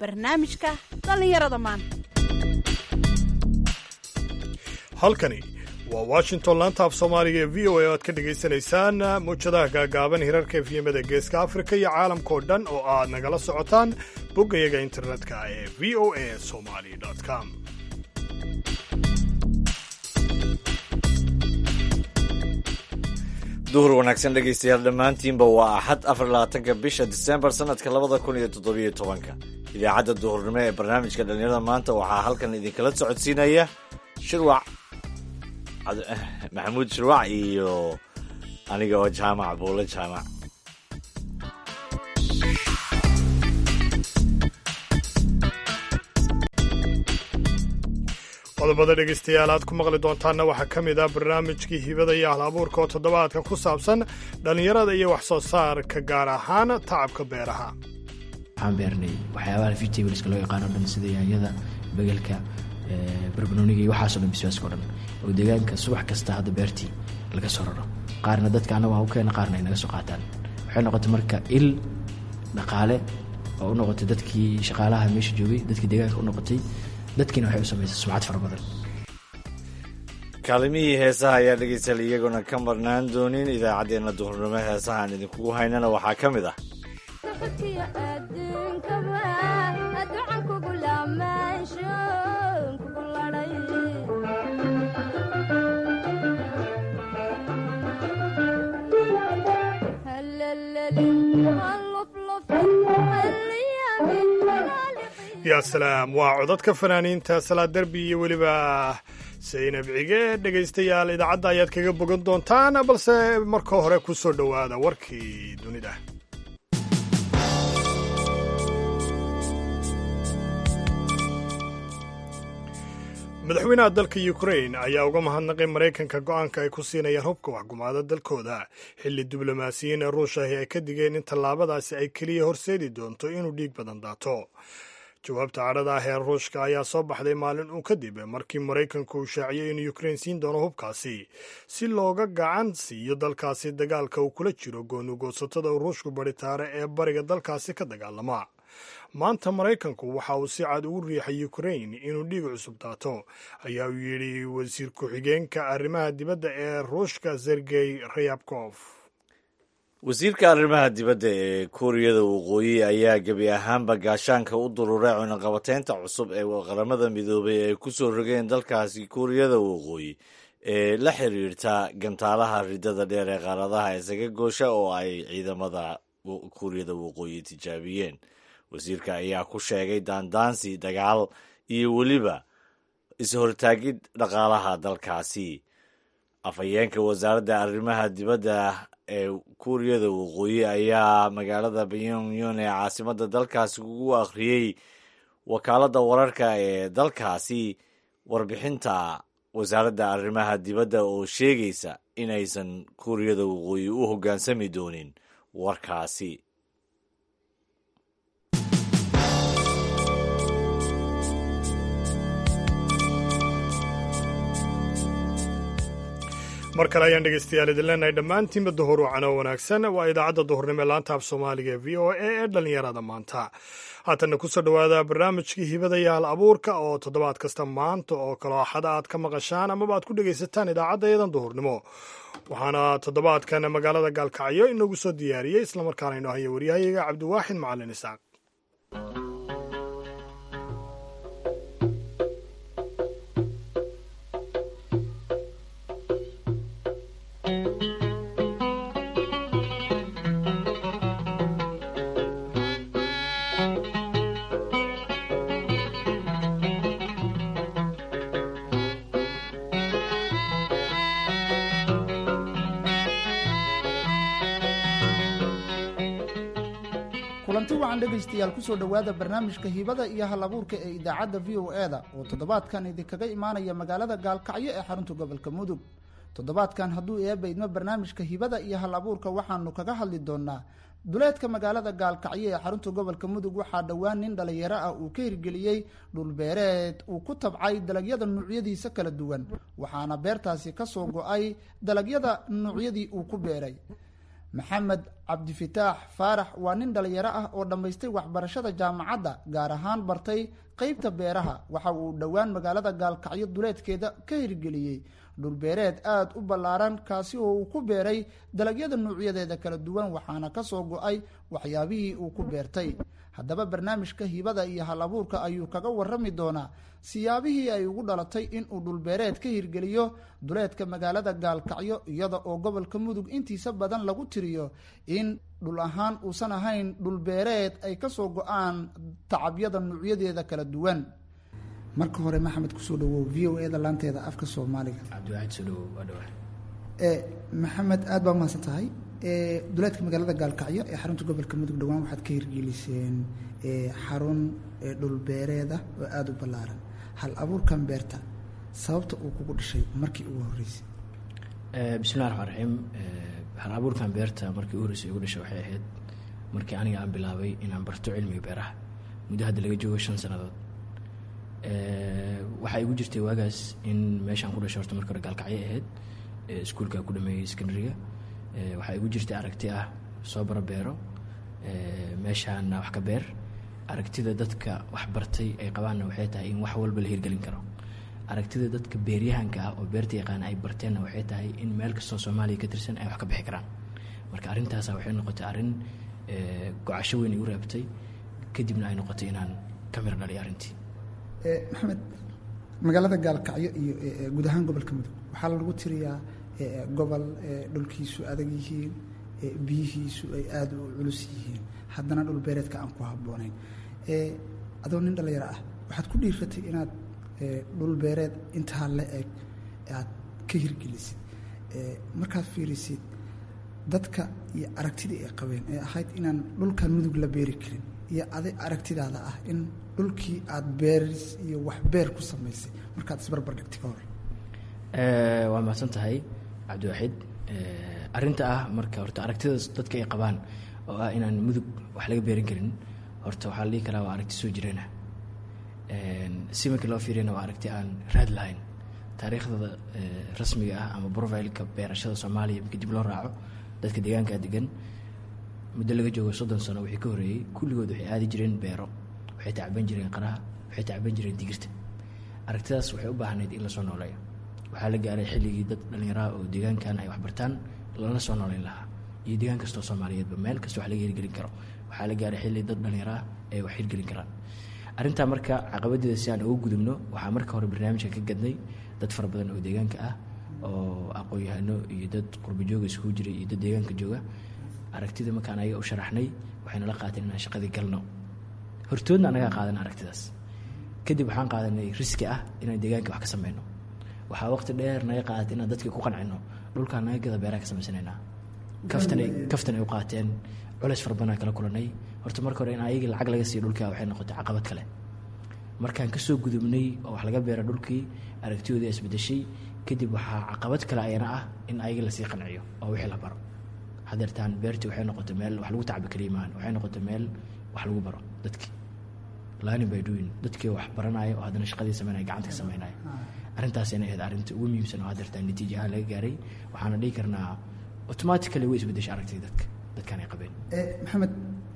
barnaamijka dhallinyarada maanta halkani waa washington laanta af soomaaliga ee v o a aad ka dhagaysanaysaan muwjadaha gaagaaban hirarka efyemada geeska afrika iyo caalamkao dhan oo aad nagala socotaan boggayaga internetka ee v o a somali com duhur wanaagsan dhegaystayaal dhammaantiinba waa axad afar labaatanka bisha disembar sanadka labada kun iyo toddobiyo tobanka idaacadda duhurnimo ee barnaamijka dhallinyarada maanta waxaa halkan idinkala socodsiinaya shirwac maxamuud shirwac iyo aniga oo jaamac buule jaamac qodobada dhegaystayaal aad ku maqli doontaanna waxaa ka mid ah barnaamijkii hibada iyo hal abuurka oo toddobaadka ku saabsan dhallinyarada iyo wax soo saarka gaar ahaan tacabka beeraha waxaan beernay waxyaabaha vitablska loo yaqaano dhan sida yaanyada begelka barbanooniga iyo waxaaso dhan bisbaaska o dhan oo deegaanka subax kasta hadda beertii laga soo raro qaarna dadka annaga ha u keena qaarna ay naga soo qaataan waxay noqotay marka il dhaqaale oo u noqotay dadkii shaqaalaha meesha joogay dadkii deegaanka u noqotay dadkiina waxay u samaysay sumcad fara badan kaalimihii heesaha ayaa dhegaystayaal iyaguna ka marnaan doonin idaacaddeenna duhurnimo heesaha aan idinkugu haynana waxaa ka mid ah yaa salaam waa codadka fanaaniinta salaad derbi iyo weliba saynab cige dhegaystayaal idaacadda ayaad kaga bogan doontaan balse marka hore ku soo dhowaada warkii dunida madaxweynaha dalka ukrain ayaa uga mahadnaqay maraykanka go'aanka ay ku siinayaan hubka waxgumaada dalkooda xilli diblomaasiyiin ee ruushahi ay ka digeen in tallaabadaasi ay keliya horseedi doonto inuu dhiig badan daato jawaabta cadhada ah ee ruushka ayaa soo baxday maalin uu kadib markii maraykanku uu shaaciyey inuu ukrain siin doono hubkaasi si looga gacan siiyo dalkaasi dagaalka uu kula jiro goonugoosatada ruushku baritaare ee bariga dalkaasi ka dagaalama maanta maraykanku waxa uu si cad ugu riixay ukrain inuu dhiig cusub daato ayaa uu yidhi wasiir ku-xigeenka arrimaha dibadda ee ruushka sergey rayabkof wasiirka arrimaha dibadda ee kuuriyada waqooyi ayaa gebi ahaanba gaashaanka u dururay cunaqabateynta cusub ee qaramada midoobay ay ku soo rogeen dalkaasi kuuriyada waqooyi ee la xiriirta gantaalaha ridada dheer ee qaaradaha isaga goosha oo ay ciidamada kuuriyada waqooyi tijaabiyeen wasiirka ayaa ku sheegay daandaansi dagaal iyo weliba is-hortaagid dhaqaalaha dalkaasi afhayeenka wasaaradda arrimaha dibadda ee kuuriyada waqooyi ayaa magaalada pyongyong ee caasimadda dalkaasi ugu akhriyey wakaaladda wararka ee dalkaasi warbixinta wasaaradda arrimaha dibadda oo sheegaysa inaysan kuuriyada waqooyi u hoggaansami doonin warkaasi mar kale ayaan dhegaystayaal idin leenahay dhammaantiinba duhur wacano wanaagsan waa idaacadda duhurnimo ee laanta af soomaaliga ee v o a ee dhallinyarada maanta haatanna kusoo dhowaada barnaamijkii hibada iyo hal abuurka oo toddobaad kasta maanta oo kaloo axada aad ka maqashaan amaba aad ku dhegaysataan idaacadda yadan duhurnimo waxaana toddobaadkan magaalada gaalkacyo inoogu soo diyaariyey islamarkaana inoo haya waryahayaga cabdiwaaxid macalin isaaq kulanti wacan dhegaystayaal kusoo dhowaada barnaamijka hibada iyo hal abuurka ee idaacadda v o e da oo toddobaadkan idinkaga imaanaya magaalada gaalkacyo ee xarunta gobolka mudug toddobaadkan hadduu eebaydmo barnaamijka hibada iyo hal abuurka waxaanu kaga hadli doonaa duleedka magaalada gaalkacyo ee xarunta gobolka mudug waxaa dhowaan nin dhalinyaro ah uu ka hirgeliyey dhulbeereed uu ku tabcay dalagyada nuucyadiisa kala duwan waxaana beertaasi kasoo go-ay dalagyada nuucyadii uu ku beeray maxamed cabdifitaax faarax waa nin dhalinyaro ah oo dhammaystay waxbarashada jaamacadda gaar ahaan bartay qeybta beeraha waxa uu dhowaan magaalada gaalkacyo duleedkeeda ka hirgeliyey dhulbeereed aada u ballaaran kaasi oo uu ku beeray dalagyada nuucyadeeda kala duwan waxaana kasoo go-ay waxyaabihii uu ku beertay haddaba barnaamijka hibada iyo hal abuurka ayuu kaga warami doonaa siyaabihii ay ugu dhalatay inuu dhulbeereed ka hirgeliyo duleedka magaalada gaalkacyo iyada oo gobolka mudug intiisa badan lagu tiriyo in dhul ahaan uusan ahayn dhulbeereed ay kasoo go-aan tacabyada nuucyadeeda kala duwan marka hore maxamed kusoo dhawow v o eda laanteeda afka soomaaliga cabdiwaxid soo dhawow waa dhawax maxamed aada baa mahadsan tahay duleedka magaalada gaalkacyo ee xarunta gobolka mudug dhowaan waxaad ka hirgeliseen xarun dhulbeereeda oo aada u ballaaran hal abuurkan beerta sababta uu kugu dhashay markii ugu horreysay bismillahi raxmaan raxiim hal abuurkan beerta markii ugu horreysay ugu dhashay waxay ahayd markii aniga aan bilaabay inaan barto cilmiga beeraha muddo hadda laga joogo shan sannadood waxaa igu jirtay waagaas in meeshaan ku dhashay horta marka hore gaalkacyo ahayd iskuulka ku dhameeyey secondary-ga waxaa igu jirtay aragti ah soo baro beero meeshaana wax ka beer aragtida dadka wax bartay ay qabaanna waxay tahay in wax walba la hirgelin karo aragtida dadka beeryahanka ah oo beerta yaqaana ay barteenna waxay tahay in meel kastoo soomaaliya ka tirsan ay wax ka bixi karaan marka arrintaasa waxay noqotay arrin go-casho weyn igu reebtay kadibna ay noqotay inaan ka mir dhaliy arrintii maxamed magaalada gaalkacyo iyo guud ahaan gobolka mudug waxaa lagu tiriyaa gobol dhulkiisu adag yihiin biyihiisu ay aada u culus yihiin haddana dhul beereedka aan ku habboonayn adoo nin dhalinyaro ah waxaad ku dhiiratay inaad dhul beereed intaa la eg aad ka hirgelisid markaad fiirisid dadka iyo aragtidii ay qabeen ee ahayd inaan dhulkan mudug la beeri karin iyo aday aragtidaada ah in dhulkii aada beeris iyo wax beer ku samaysay markaad isbarbar dhigtay ka hor waa mahadsan tahay cabdiwaxid arrinta ah marka horta aragtidaas dadka ay qabaan oo ah inaan mudug wax laga beerin karin horta waxaa la dhihi karaa waa aragti soo jireena si markii loo fiiriyana waa aragti aan raad lahayn taariikhdada rasmiga ah ama profileka beerashada soomaaliya markii dib loo raaco dadka deegaankaa degan muddo laga joogo soddon sano wixii ka horreeyey kulligood waxay aadi jireen beero waxay tacban jireen qaraha waxay tacban jireen digirta aragtidaas waxay u baahnayd in lasoo nooleeyo waxaa la gaaray xilligii dad dhallinyaraha oo deegaankan ay waxbartaan lana soo nooleyn lahaa iyo deegaan kastoo soomaaliyeedba meel kasta wax laga hirgelin karo waxaa la gaaray xilli dad dhallinyaraha ay wax hirgelin karaan arrintaa marka caqabadeeda si aan uga gudubno waxaa marka hore barnaamijka ka gadnay dad fara badan oo deegaanka ah oo aqoon-yahano iyo dad qurba jooga iskugu jiray iyo dad deegaanka jooga aragtida markaan ayaga u sharaxnay waxayna la qaateen inaan shaqadii galno hortoodna anagaa qaadan aragtidaas kadib waxaan qaadanay riski ah inaan deegaanka wax ka sameyno waxaa waqti dheer naga qaadatay inaan dadkii ku qancino dhulkaan naga gada beeraha ka samaysanaynaa kaftanay kaftan ay u qaateen culeys fara badan kala kulanay horta marka hore in ayagii lacag laga siiyo dhulkaa waxay noqotay caqabad kale markaan kasoo gudubnay oo wax laga beera dhulkii aragtiyoodii isbedeshay kadib waxaa caqabad kale ayana ah in ayagii lasii qanciyo oo wixii la baro hadeertaan beertii waxay noqotay meel wax lagu tacbi kaliya maahan waxay noqotay meel wax lagu baro dadkii learning by doing dadkii wax baranaayo oo haddana shaqadii sameynaya gacanta ka sameynaya arrintaasina ahayd arrinta ugu muhiimsan oo hadeertaan natiija ahaan laga gaaray waxaana dhihi karnaa automatically way isbedeshay aragtida dadka dadkaan ay qabeen maxamed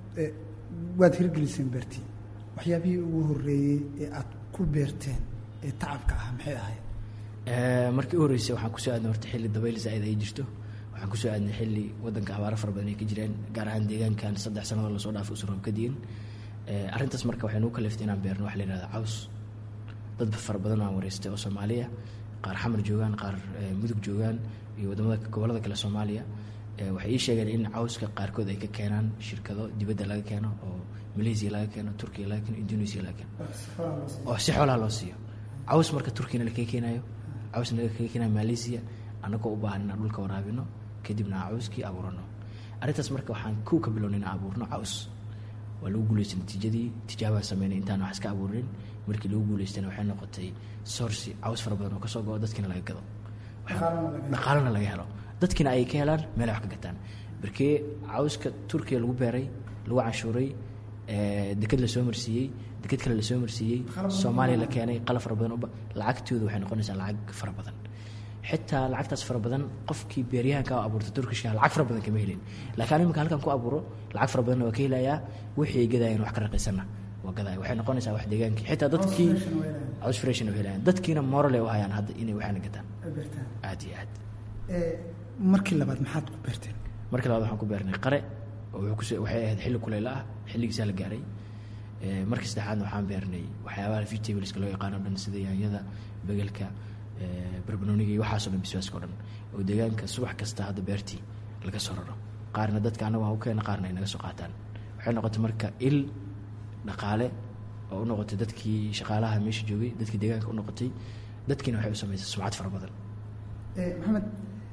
waad hirgeliseen beertii waxyaabihii ugu horreeyey ee aad ku beerteen ee tacabka ah maxay ahayd markii u horreysay waxaan kusoo aadnay horta xilli dabayl zaa'id ay jirto waxaan kusoo aadnay xilli waddanka abaaro fara badan ay ka jireen gaar ahaan deegaankan saddex sannadood lasoo dhaafay usan roob ka diin arrintaas marka waxay nagu kaliftay inaan beerno waxa la yihahda caws dad fara badan oo aan wareystay oo soomaaliya qaar xamar joogaan qaar mudug joogaan iyo wadamada gobollada kale soomaaliya waxay ii sheegeen in cawska qaarkood ay ka keenaan shirkado dibadda laga keeno oo malaysia laga keeno turkiya laga keeno indonesia laga keeno oo si xoolaha loo siiyo caws marka turkiyana lakaga keenayo cawsna lakaga keenayo malaysia annagoo u baahan inaan dhulka waraabino kadibna aan cawskii abuurano arrintaas marka waxaan kow ka bilownay inaan abuurno caws waa lagu guuleystay natiijadii tijaabaan sameynay intaan wax iska abuurin markii lagu guuleystayna waxay noqotay sourci caws fara badan oo kasoo go-o dadkiina laga gado dhaqaalana laga helo dadkiina ay ka helaan meel ay wax ka gataan markee cawska turkiya lagu beeray lagu canshuuray deked lasoo marsiiyey deked kale lasoo marsiiyey soomaaliya la keenay qalab fara badan lacagtooda waxay noqonaysaa lacag fara badan xitaa lacagtaas fara badan qofkii beeryahanka oo abuurta turkishka lacag fara badan kama helin laakiin imika halkan ku abuuro lacag fara badanna waa ka helayaa wixii ay gadayaan wax ka raqiisanna waa gadaya waxay noqonaysaa wax deegaankii xitaa dadkii cos freshan oo helayaan dadkiina morale u hayaan hadda inay waxaana gataan aad iyo aad markii labaad maxaad ku beerteen markii labaad waxaan ku beernay qare oo wuxuu kus waxay ahayd xilli kuleyla ah xilligiisaa la gaaray markii saddexaadna waxaan beernay waxyaabaha vegetables loo yaqaano dhan sida yaanyada begelka barbanooniga iyo waxaasoo dhan bisbaaska o dhan oo deegaanka subax kasta hadda beertii laga soo raro qaarna dadka annaga waan u keena qaarna ay naga soo qaataan waxay noqotay marka il dhaqaale oo u noqotay dadkii shaqaalaha meesha joogay dadkii deegaanka u noqotay dadkiina waxay u samaysay sumcad fara badan maxamed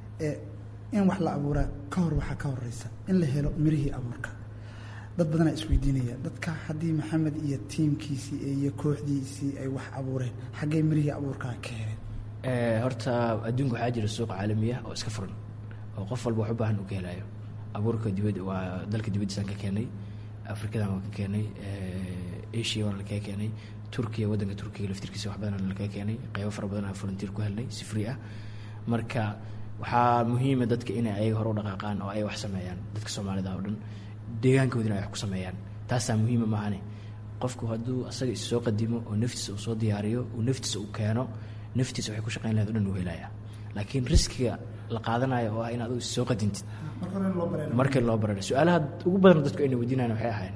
in wax la abuuraa ka hor waxaa ka horeysa in la helo mirihii abuurka dad badanaa isweydiinaya dadka haddii maxamed iyo tiimkiisii iyo kooxdiisii ay wax abuureen xaggee mirihii abuurkaa ka heleen horta adduunka waxaa jira suuq caalamiya oo iska furan oo qof walba wax u baahan uu ka helayo abuurka dibad waa dalka dibaddiisaan ka keenay afrikadan waan ka keenay asia waan lakaga keenay turkiya waddanka turkiga laftirkiisa wax badan lakaga keenay qeybo fara badan aan volunteer ku helnay si free ah marka waxaa muhiima dadka inay ayaga hore u dhaqaaqaan oo ay wax sameeyaan dadka soomaalida oo dhan deegaankoodina ay wax ku sameeyaan taasaa muhiima maahane qofku hadduu asaga is soo qadimo oo naftiisa uu soo diyaariyo uu naftiisa uu keeno naftiisa waxay ku shaqayn lahayd o dhan uu helaya laakiin riskiga la qaadanayo oo ah in adigu is soo qadintid marka loo barara su-aalaha ugu badan dadku ayna weydiinayan waxay ahayn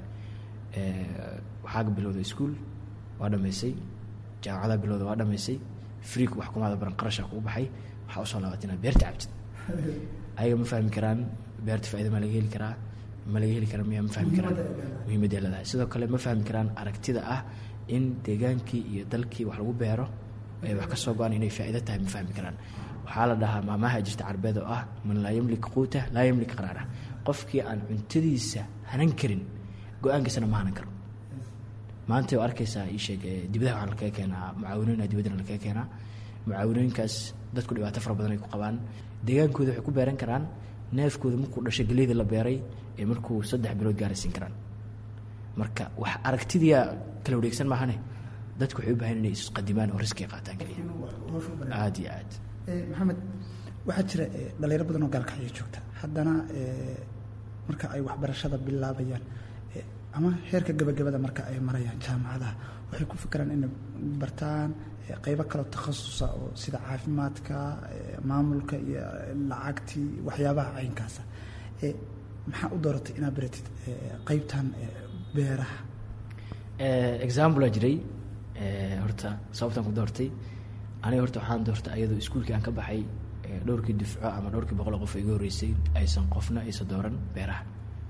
waxaaga bilowda iskuol waa dhamaysay jaamacadaa bilowda waa dhamaysay freek wax kumaada baran qarashaa kuu baxay waxaa usoo laabatay inaad beerta cabtid ayaga ma fahmi karaan beerta faaida ma laga heli karaa ma laga heli karaa miya ma fahmi karaan muhiimadday leedahay sidoo kale ma fahmi karaan aragtida ah in deegaankii iyo dalkii wax lagu beero ay wax ka soo go-aan inay faa'ido tahay ma fahmi karaan waxaa la dhahaa maamaha jirta carbeed oo ah man laa yamlik quuta laa yamlik qaraara qofkii aan cuntadiisa hanan karin go-aankiisana ma hanan karo maanta oo arkaysaa ii sheeg dibadaha waxaa lakaga keenaa mucaawinooyina dibaddana lakaga keenaa mucaawinooyinkaas dadku dhibaato fara badan ay ku qabaan deegaankooda waxay ku beeran karaan neefkooda markuu dhashay geleyda la beeray ee markuu saddex bilood gaaraysiin karaan marka wax aragtidiia kala wareegsan maahane dadku waxay u bahan inay isqadimaan oo riskiga qaataan keliya aada iyo aad maxamed waxaa jira dhalinyaro badan oo gaalkacyo joogta haddana marka ay waxbarashada bilaabayaan ama heerka gabagabada marka ay marayaan jaamacadaha waxay ku fikiraan inay bartaan qeybo kaleo takhasusa oo sida caafimaadka maamulka iyo lacagtii waxyaabaha caynkaasa maxaa u dooratay inaad baratid qeybtan beeraha examplea jiray horta sababtaan ku doortay aniga horta waxaan doortay ayadoo iskuulkii aan ka baxay dhowrkii dufco ama dhowrkii boqol qof iga horreysay aysan qofna aysan dooran beeraha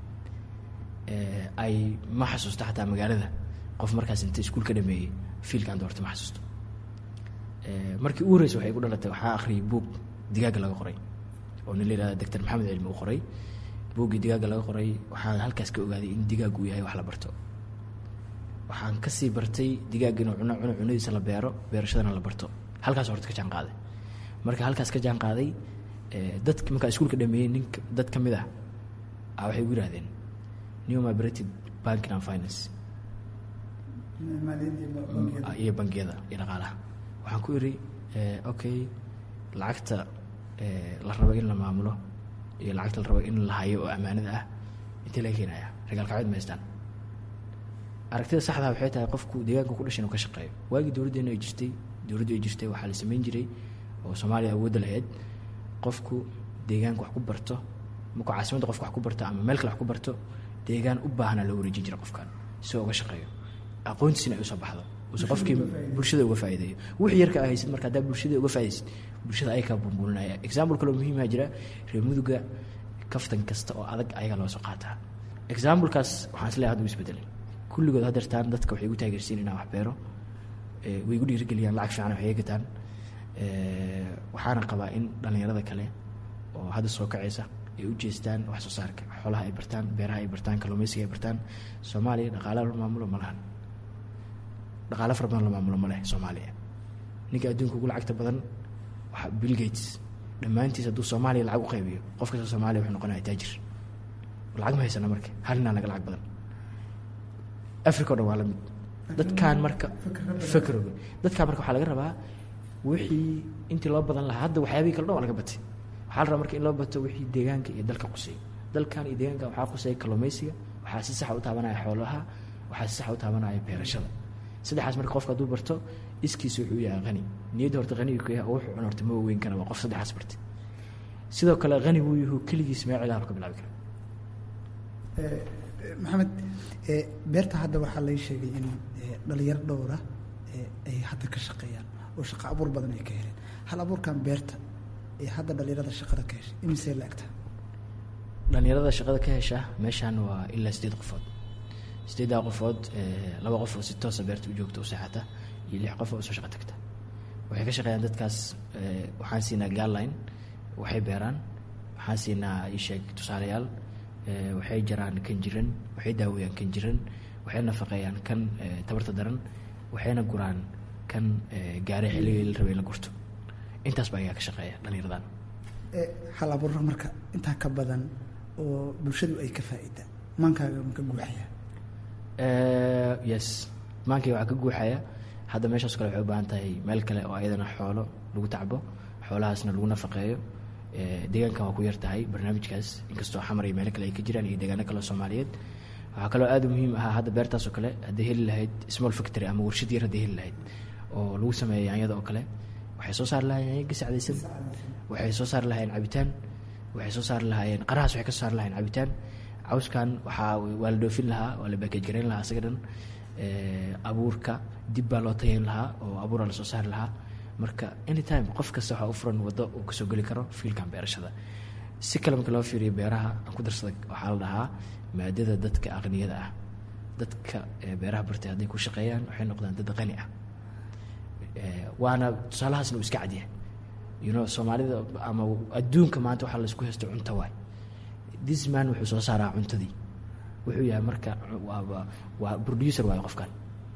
ay ma xasuusto xataa magaalada qof markaas inta iskuul ka dhameeyey fiilkaan doortay ma xasuusto markii ugu horreysay waxay igu dhalatay waxaa akhriyay buug digaaga laga qoray oo nin la yihahda doctor maxamed cilmi uu qoray buuggii digaaga laga qoray waxaan halkaas ka ogaaday in digaag uu yahay wax la barto waxaan kasii bartay digaag inuu cuno cuno cunadiisa la beero beerashadana la barto halkaas horta ka jaan qaaday marka halkaas ka jaan qaaday dad markaa iskuulka dhameeyey nin dad ka mid ah a waxay ugu yidhahdeen newma berated banking and finance iyo bangiyada iyo dhaqaalaha waxaan ku iri okay lacagta la rabo in la maamulo iyo lacagta la rabo in la hayo oo ammaanada ah intee laga keenaya ragaalkacyood maystaan aragtida saxdaa waxay tahay qofku deegaanka ku dhashan uu ka shaqeeyo waagii dowladdeena ay jirtay dowladdu ay jirtay waxaa la samayn jiray oo soomaaliya awoodda lahayd qofku deegaanka wax ku barto markuu caasimadda qofka wax ku barto ama meel kale wax ku barto deegaan u baahanaa loo wareejin jira qofkan si uga shaqeeyo aqoontiisina ay usoo baxdo use qofkii bulshada uga faa'iideeyo wixii yarka a haysid marka haddaa bulshada uga faaidaysid bulshada ay kaa bumbuulinaya example kaloo muhiimaa jira reer muduga kaftan kasta oo adag ayagaa loo soo qaataa examplekaas waxaan isleeyahay hadda u isbedelay kulligood hadeertaan dadka waxay igu taageersiin inaan wax beero way igu dhiirigeliyaan lacag fiican waxay gataan waxaana qabaa in dhallinyarada kale oo hadda soo kacaysa ay u jeestaan wax soo saarka xoolaha ay bartaan beeraha ay bartaan kalluumeysiga ay bartaan soomaaliya dhaqaalaha la maamulo ma lahan dhaqaala fara badan la maamulo ma leh soomaaliya ninka adduunka ugu lacagta badan waa bill gates dhammaantiis hadduu soomaaliya lacag u qaybiyo qof kasta soomaaliya wuxuu noqonaya taajir lacag ma haysana marka hal ninaa naga lacag badan africa o dhan waa la mid dadkaan marka fakroga dadkaan marka waxaa laga rabaa wixii intii loo badan lahaa hadda waxyaabihii kale dhan waa laga batay waxaa la rabaa marka in loo bato wixii deegaanka iyo dalka quseeya dalkan iyo deegaanka waxaa quseeya kalluumaysiga waxaa si saxa u taabanaya xoolaha waxaa si saxa u taabanaya beerashada saddexaas marka qofka hadduu barto iskiisa wuxuu yahay qani niyadda horta qaniga ku yahay oo wuxuu cun horta ma weyn kara waa qof saddexaas bartay sidoo kale qani buu yahu keligiis meel cilaha ka bilaabi kara maxamed beerta hadda waxaa lay sheegay in dhalinyaro dhowra ay hadda ka shaqeeyaan oo shaqo abuur badan ay ka heleen hal abuurkan beerta ee hadda dhalinyarada shaqada ka heshay imisee la egtaa dhalinyarada shaqada ka hesha meeshaan waa ilaa sideed qofood sideeddaa qofood laba qof oo si toosa beerta u joogta u seexata iyo lix qof oo soo shaqo tagta waxay ka shaqeeyaan dadkaas waxaan siinaa gaarline waxay beeraan waxaan siinaa isheeg tusaalayaal waxay jaraan kan jiran waxay daaweeyaan kan jiran waxay nafaqeeyaan kan tabarta daran waxayna guraan kan gaare xilligii la rabay in la gurto intaas baa ayaa ka shaqeeya dhalinyaradan hal abuurra marka intaa ka badan oo bulshadu ay ka faa'iida maankaaga ma ka guuxaya yes maankay waxaa ka guuxaya hadda meeshaas kale waxay u baahan tahay meel kale oo ayadana xoolo lagu tacbo xoolahaasna lagu nafaqeeyo deegaankan waa ku yar tahay barnaamijkaas inkastoo xamar iyo meelo kale ay ka jiraan iyo deegaano kale oo soomaaliyeed waxaa kaloo aad u muhiim ahaa hadda beertaas oo kale hadday heli lahayd small factory ama warshad yar hadday heli lahayd oo lagu sameeya yaanyada oo kale waxay soo saari lahayen yaanya gasacdaysan waxay soo saari lahayeen cabitaan waxay soo saari lahaayeen qarahaas waxay ka soo saari lahayeen cabitaan cawskan waxaa waa la dhoofin lahaa waa la baakej garayn lahaa isaga dhan abuurka dib baa loo tayayn lahaa oo abuuraa lasoo saari lahaa marka anytime qof kasta waxaa u furan waddo uu kasoo geli karo fiilkan beerashada si kale marka loo fiiriyo beeraha aan ku darsada waxaa la dhahaa maadada dadka aqniyada ah dadka beeraha bartay hadday ku shaqeeyaan waxay noqdaan dad qani ah waana tusaalahaasna uu iska cadyahay you know soomaalida ama adduunka maanta waxaa laysku haysto cunto waay this man wuxuu soo saaraa cuntadii wuxuu yahay marka waa waa producer waayo qofkan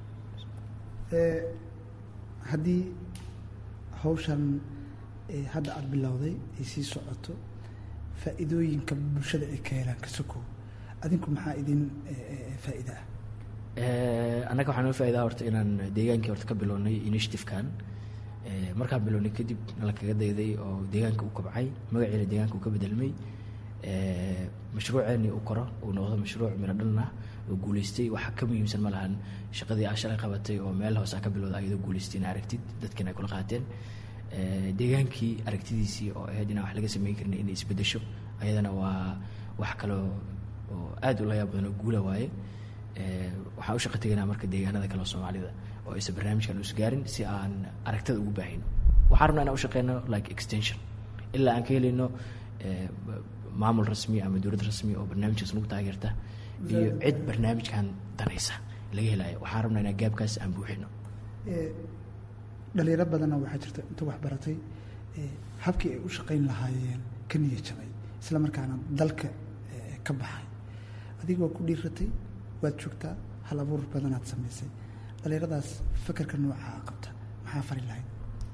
haddii hawshan hadda aada bilowday ay sii socoto faa'iidooyinka bulshada ay ka helaan ka sokow adinku maxaa idin faa'iida ah annaga waxaa noo faa'idaa horta inaan deegaankii horta ka bilownay initiative-kan markaan bilownay kadib nala kaga dayday oo deegaanka u kobcay magaciina deegaanka uu ka bedelmay mashruuceeni uu koro uu noqdo mashruuc miro dhalna oo guuleystay waxa ka muhiimsan ma lahan shaqadii aa shalay qabatay oo meel hoose aa ka bilowda ayadoo guuleystay ina aragtid dadkiina ay kula qaateen deegaankii aragtidiisii oo ahayd inaan wax laga sameyn karin inay isbedesho ayadana waa wax kaloo oo aad u layaab badan oo guula waaye waxaan u shaqa tegaynaa marka deegaanada kale oo soomaalida oo aysan barnaamijkan us gaarin si aan aragtada ugu baahino waxaan rabnaa inaan u shaqeyno like extension ilaa aan ka helayno maamul rasmi ama dowlad rasmi oo barnaamijkaas nagu taageerta iyo cid barnaamijkan danaysa laga helayo waxaan rabnaa inaan gaabkaas aan buuxino dhalinyaro badanna waxaa jirta inta wax baratay habkii ay u shaqayn lahaayeen ka niya jabay isla markaana dalka ka baxay adigoo ku dhiiratay waad joogtaa hal abuur badanaad samaysay dhalinyaradaas fakerka noocaa qabta maxaa fari lahayd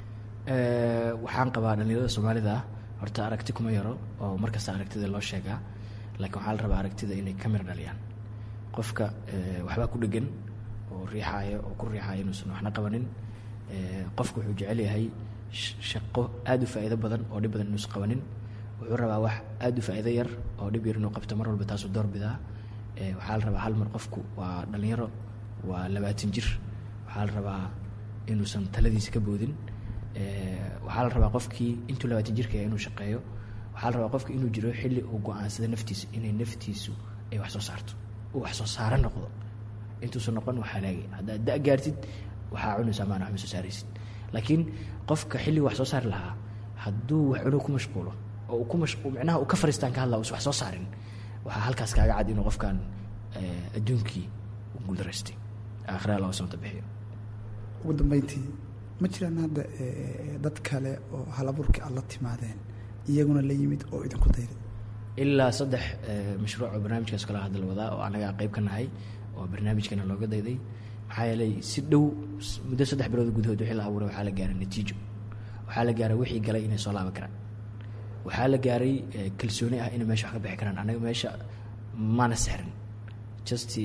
waxaan qabaa dhalinyarada soomaalida ah horta aragti kuma yaro oo markasta aragtida loo sheegaa laakiin waxaa la rabaa aragtida inay ka mir dhaliyaan qofka waxbaa ku dhegan oo riixaaya oo ku riixaaya inuusan waxna qabanin qofku wuxuu jecel yahay shaqo aada u faa'iido badan oo dhib badan inuusan qabanin wuxuu rabaa wax aada u faa'iido yar oo dhib yar inuu qabto mar walba taasuu doorbidaa waxaa la rabaa hal mar qofku waa dhalinyaro waa labaatan jir waxaa la rabaa inuusan taladiisa ka boodin waxaa la rabaa qofkii intuu labaatan jirka inuu shaqeeyo waxaa la rabaa qofki inuu jiro xilli uu go-aansada naftiisa inay naftiisu ay wax soo saarto uu wax soo saaro noqdo intuusan noqon wax halaagay haddaad da gaartid waxaa cunaysaa maana wax ma soo saaraysid laakiin qofka xilligu wax soo saari lahaa hadduu wax cunug ku mashquulo oo uu ku mashquul micnaha uu ka fariistaan ka hadla uusan wax soo saarin waxaa halkaas kaaga cad inuu qofkan adduunkii u guuldaraystay aakhira loo samta bixiyo ugu dambeyntii ma jiraan hadda dad kale oo halabuurkii aad la timaadeen iyaguna la yimid oo idinku dayday ilaa saddex mashruuc oo barnaamijkaas kale hadda la wadaa oo anaga qayb ka nahay oo barnaamijkana looga dayday maxaa yeelay si dhow muddo saddex bilood gudahood wixii la abuuray waxaa la gaaray natiijo waxaa la gaaray wixii galay inay soo laaban karaan waxaa la gaaray kalsooni ah inay meesha wax ka bixi karaan anaga meesha maana sexrin just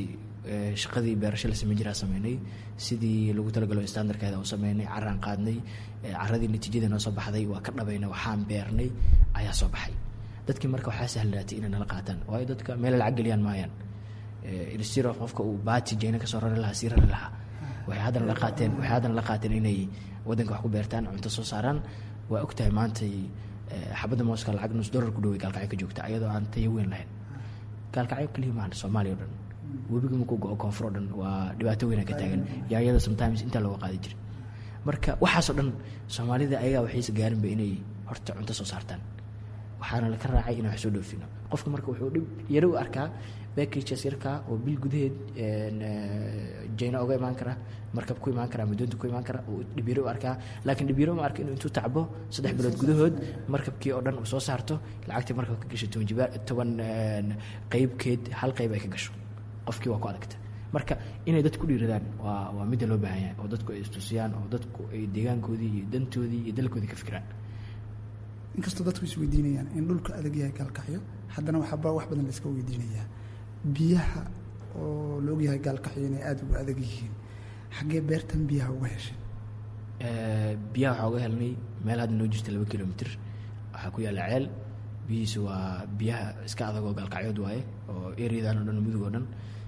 shaqadii beerasho la sameyn jiraa sameynay sidii lagu talagalo standardkeeda u sameynay caraan qaadnay caradii natiijada noo soo baxday waa ka dhabayna waxaan beernay ayaa soo baxay dadkii marka waxaa sahlanaatay inay nala qaataan waayo dadka meel lacag geliyaan maayaan instiro qofka uu baati jeyna kasoo rari lahaa sii rari lahaa waxay haddana la qaateen waxay haddana la qaateen inay waddanka wax ku beertaan cunto soo saaraan waa ogtahay maantay xabadda mooska lacag nus dollar ku dhoway gaalkacyo ka joogta ayadoo aan tayo weyn lahayn gaalkacyo kaliya maahan soomaaliya o dhan webiga markuu go-o koonfur oo dhan waa dhibaato weyna ka taagan yaayada sometimes intaa looga qaadi jira marka waxaasoo dhan soomaalida ayagaa waxaysa gaarinba inay horta cunto soo saartaan waxaana laka raacay inaan wax soo dhoofino qofka marka wuxuu dhib yaro u arkaa backages yarkaa oo bil gudaheed jayna oga imaan kara markab ku imaan kara madoonta ku imaan kara uu dhibyaro u arkaa laakiin dhibyaro ma arka inuu intuu tacbo saddex bilood gudahood markabkii oo dhan uu soo saarto lacagtii markab ka gasho toban jibaar toban qeybkeed hal qeyb ay ka gasho qofkii waa ku adagta marka inay dadku dhiiradaan waa waa midda loo baahan yahay oo dadku ay istusiyaan oo dadku ay deegaankoodii iyo dantoodii iyo dalkoodii ka fikiraan inkastoo dadku is weydiinayaan in dhulka adag yahay gaalkacyo haddana waxaba wax badan la iska weydiinayaa biyaha oo la ogyahay gaalkacyo inay aada uga adag yihiin xaggee beertan biyaha uga heshay biyaha waxaa uga helnay meel hadda noo jirta laba kilomitr waxaa ku yaalla ceel biyihiisa waa biyaha iska adag oo gaalkacyood waaye oo ereadan o dhan mudug oo dhan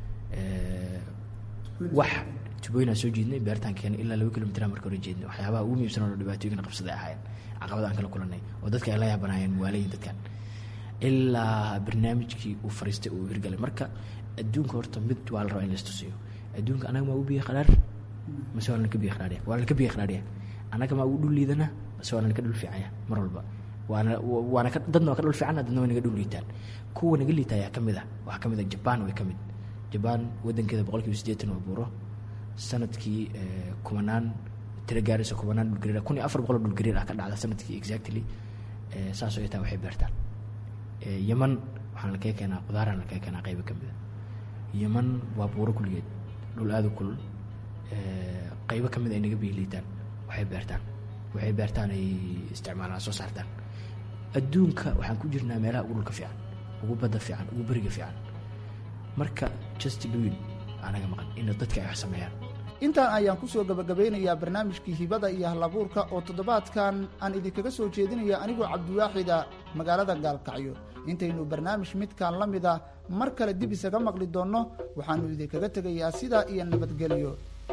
wax tubooyinaa soo jeednay beertaan keenay ilaa laba kilomitr marka hore jeednay waxyaabaha ugu muhiimsan oo dhibaatooyinka qabsaday ahaayeen caqabada aan kala kulanay oo dadka ay la yaabanaayeen waalayin dadkan ilaa barnaamijkii uu fariistay uu hirgalay marka adduunka horta mid waa la rabaa in laistusiyo adduunka anaga maa ugu biya qaraar mase waa lanaka biya qaraariya waa lanaka biya qaraariya anaga maa ugu dhul liidana mase waa lanaka dhul fiicanya mar walba waana waana ka dadna waa ka dhul fiicana dadna waa naga dhul liitaan kuwa naga liita ayaa kamid ah waxaa kamid ah jabaan way kamid jabaan wadankeeda boqol kiiba siddeetan oo buuro sanadkii kumanaan tira gaaraysa kumanaan dhulgariir kun iyo afar boqol oo dhulgariir ah ka dhacda sanadkii exactly saasoo ay tahay waxay beertaan yeman waxaan lakaga keenaa qudaaraan lakaga keenaa qaybo ka mid a yeman waa buuro kulligeed dhul aada u kulul qaybo ka mid ay naga biiliitaan waxay beertaan waxay beertaan ay isticmaalaan soo saartaan adduunka waxaan ku jirnaa meelaha ugu dhulka fiican ugu badda fiican ugu beriga fiican marka just doin anaga maqan in dadka ay wax sameeyaan intaan ayaan ku soo gabagabeynayaa barnaamijkii hibada iyo halabuurka oo toddobaadkan aan idinkaga soo jeedinaya anigoo cabdiwaaxida magaalada gaalkacyo intaynu barnaamij midkan la mid a mar kale dib isaga maqli doonno waxaannu idinkaga tegayaa sidaa iyo nabadgelyo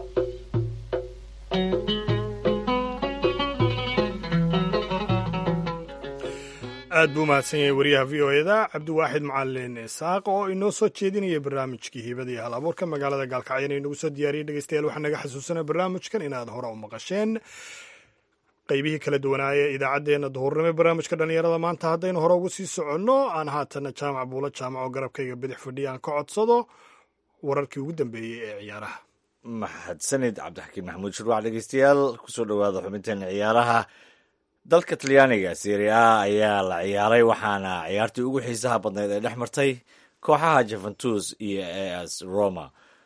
aad buu mahadsan yahay wariyaha v o eda cabdiwaaxid macalin isaaq oo inoo soo jeedinaya barnaamijkii hibada iyo hal abuurka magaalada gaalkacyan inagu soo diyaariyay dhegeystayaal waxaa naga xasuusana barnaamijkan inaad hore u maqasheen qaybihii kala duwanaaye idaacaddeenna duhurnimo barnaamijka dhallinyarada maanta haddaynu hore ugu sii soconno aan haatana jaamac buulo jaamac oo garabkayga bidix fadhiya aan ka codsado wararkii ugu dambeeyey ee ciyaaraha mahadsanid cabdixakiin maxamuud shurwac dhegeystayaal kusoo dhowaada xubinteena ciyaaraha dalka talyaaniga serie a ayaa la ciyaaray waxaana ciyaartii ugu xiisaha badnayd ay dhex martay kooxaha juventus iyo as roma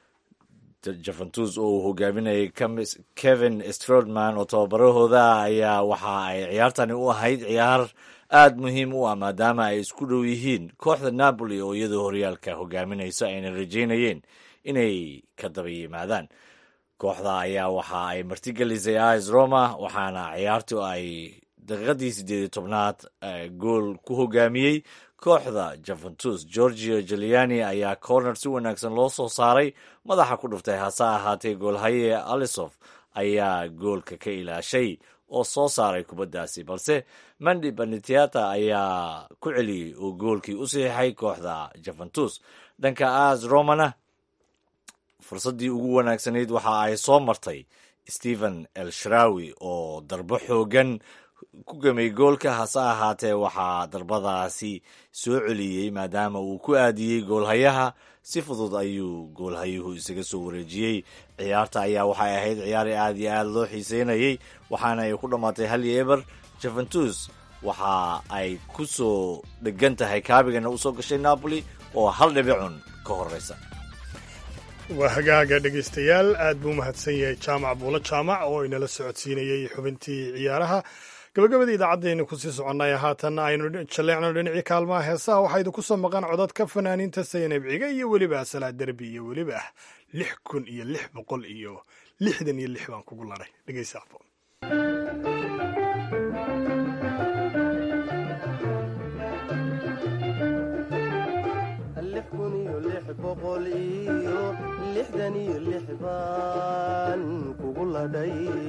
juventus oo uu hogaaminayay kevin strodman oo tababarahooda ayaa waxa ay ciyaartani u ahayd ciyaar aada muhiim u ah maadaama ay isku dhow yihiin kooxda napoli oo iyadoo horyaalka hogaaminayso ayna rajeynayeen inay ka daba yimaadaan kooxda ayaa waxa ay martigelisay as roma waxaana ciyaartu ay daqiiqadii siddeed iyo tobnaad gool ku hogaamiyey kooxda juventus georgio juliani ayaa corner si wanaagsan loo soo saaray madaxa ku dhuftay hase ahaatee goolhaye alisof ayaa goolka ka ilaashay oo soo saaray kubaddaasi balse mandi banitiata ayaa ku celiyey oo goolkii u saxiixay kooxda juventus dhanka as romana fursaddii ugu wanaagsanayd waxa ay soo martay stephen el shrawi oo darbo xoogan ku gamay goolka hase ahaatee waxaa darbadaasi soo celiyey maadaama uu ku aadiyey goolhayaha si fudud ayuu goolhayuhu isaga soo wareejiyey ciyaarta ayaa waxay ahayd ciyaar aad iyo aad loo xiiseynayey waxaana ay ku dhammaatay hal iyo eber juventus waxa ay ku soo dhegan tahay kaabigana usoo gashay napoli oo hal dhibicun ka horeysa waa hagaaga dhegaystayaal aad buu mahadsan yahay jaamac buulo jaamac oo inala socodsiinayey xubintii ciyaaraha gabagabadii idaacaddeenu kusii soconnay haatan aynu jalleecno dhinacii kaalmaha heesaha waxaa idinku soo maqan codadka fanaaniinta saynab ciga iyo weliba salaa derbi iyo weliba lix kun iyo lix boqol iyo lixdan iyo lix baan kugu laray dhegeysa aqbo lix kun iyo lix boqol iyo lixdan iyo lix baan kugu ladhay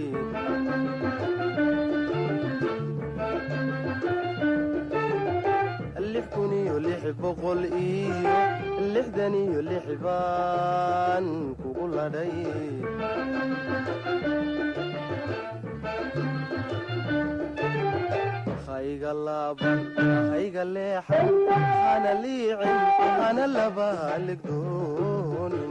lix kun iyo lix boqol iyo lixdan iyo lix baan kugu ladhay hayga laaban hayga leexan hana liicin hana laba haligdoonin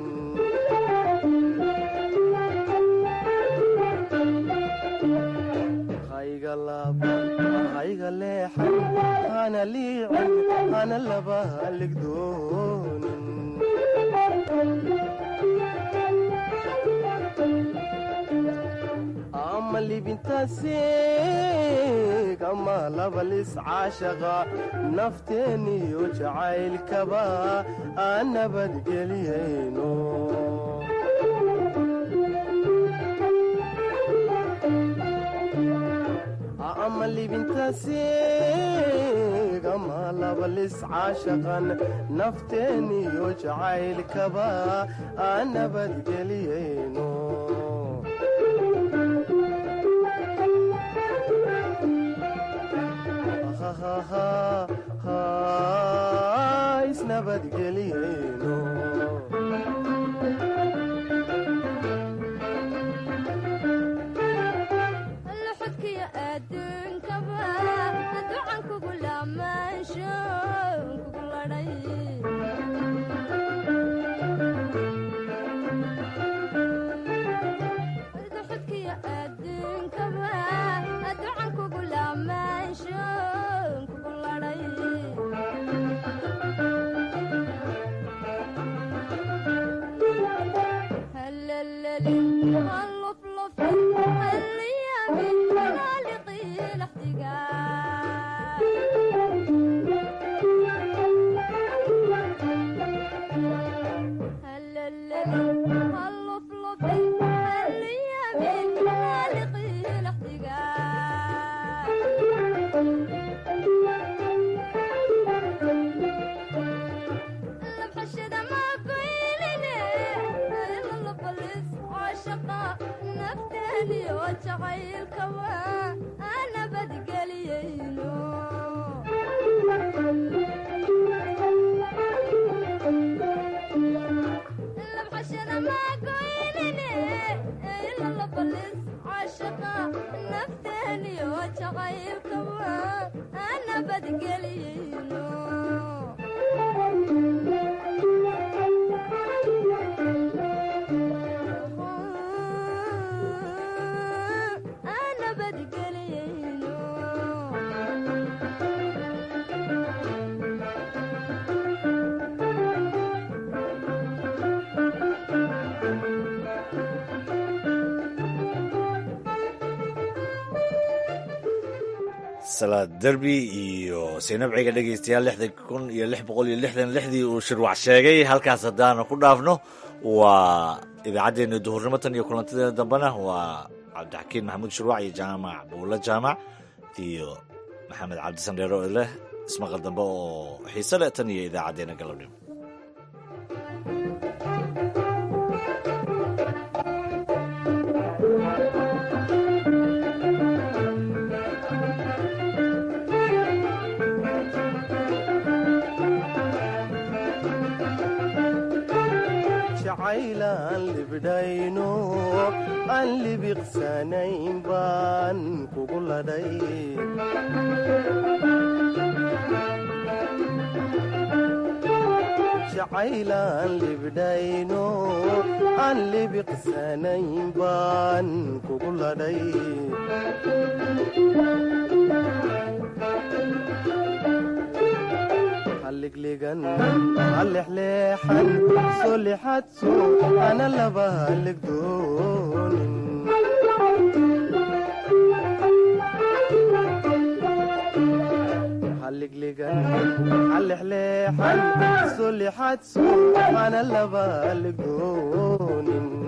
hayga laaban hayga leexan hana liicin hana laba haligdoonin ama libintaasi kama labalis caashaqa nafteeniyo jacaylkaba aan nabadgeliyayno ama libintaasi kama labalis caashaqan nafteeniyo jacaylkaba aan nabadgeliyayno isnabadgeliyeyno luxudkiyo adduunkaba ducan kugu laamaansho kugu ladhay luxudkiyo adduunkaba ducan kugu laamaansho kugu ladhay هلللي هاللفلف هاليامي خالقي الاحتقان هلللي هاللفلف هاليامي خالقي الاحتقان لبحشد ما قيلني إلا لبلس عاشقة نفتني وجعيل كوا أنا بدقليينو لبحشد ما قيلني إلا لبلس عاشقة نفتني وجعيل كوا أنا بدقليينو أنا بدقلينو salaad derbi iyo sinabciga dhegeystayaal lixdan kun iyo lix boqol iyo lixdan lixdii uu shirwac sheegay halkaas haddaanu ku dhaafno waa idaacaddeenna duhurnimo tan iyo kulantadeena dambena waa cabdixakiin maxamuud shirwac iyo jaamac buulo jaamac iyo maxamed cabdisandheero leh ismaqal dambe oo xiise leh tan iyo idaacaddeenna galabnimo jacaylaan libdhayno aan libiqsanayn baan kugu ladhay jacaylaan libdhayno aan libiqsanayn baan kugu ladhay halligligan hallexleexan soo lixadso ana laba halligdoonin halliglegan halexleexan solixadso hana laba legoonin